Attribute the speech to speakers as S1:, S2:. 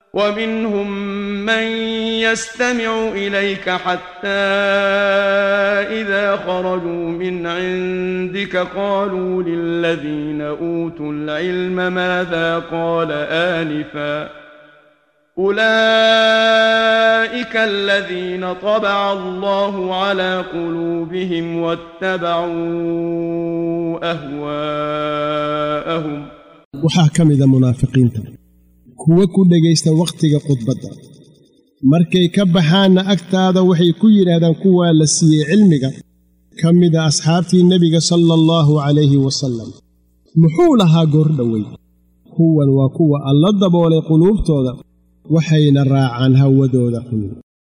S1: ومنهم من يستمع اليك حتى اذا خرجوا من عندك قالوا للذين اوتوا العلم ماذا قال انفا اولئك الذين طبع الله على قلوبهم واتبعوا اهواءهم
S2: waxaa ka mida munaafiqiinta kuwa ku dhegaysta wakhtiga khudbadda markay ka baxaanna agtaada waxay ku yidhaahdaan kuwaa la siiyey cilmiga ka mida asxaabtii nebiga sala allahu calayhi wasallam muxuu lahaa goordhowey kuwan waa kuwa alla daboolay quluubtooda waxayna raacaan hawadooda xun